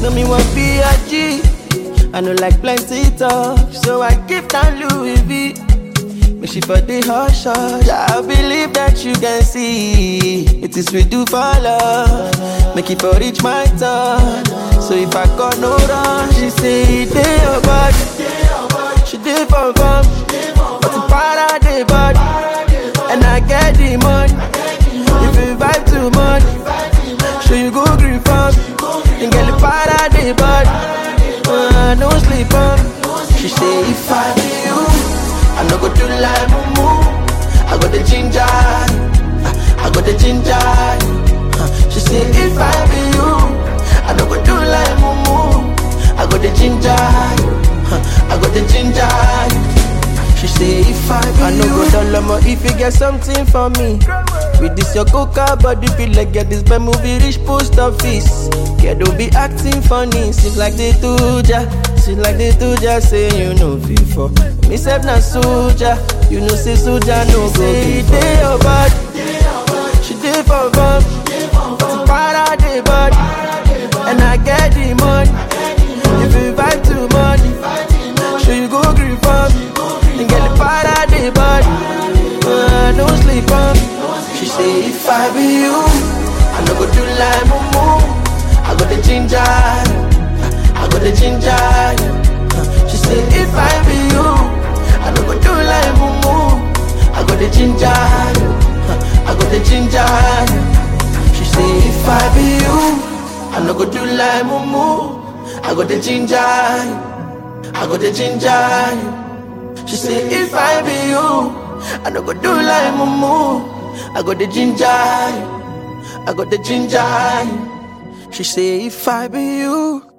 No me want be a G. I know like plenty talk, so I give down Louis V. Make she for the hush hush. I believe that you can see it is we do for love. Make it for reach my turn. So if I got no run, she say they your body. She did for fun, but the para the body, and I get the money. If you vibe too much, so you go green farm, and get the para the body. Uh, no sleep on. She say if I be you, I no go do like mumu. I got the ginger, I got the ginger. Uh, She say if I be you, I no go do like mumu. I got the ginger, I got the ginger. She say if I be I no go down low if you get something for me. With this your coca body feel like get this bad movie reach post office. Kid don't be acting funny, seems like they do ja. Seems like they do ja say you know before. Me self na soldier, you know say soldier no go say they your body. She did for fun, but para the body, and I get the money. If you vibe too much, sure you go green for me and get the para the body. Uh, no sleep on me. She say if I be you, I no go do like mumu. I got the ginger, I got the ginger. Uh, She say if I be you, I no go do like mumu. I got the ginger, uh, I got the ginger. She say if I be you, I no go do like mumu. I got the ginger, I got the ginger. She say if I be you, I no go do like mumu. I got the ginger, I got the ginger. She say if I be you,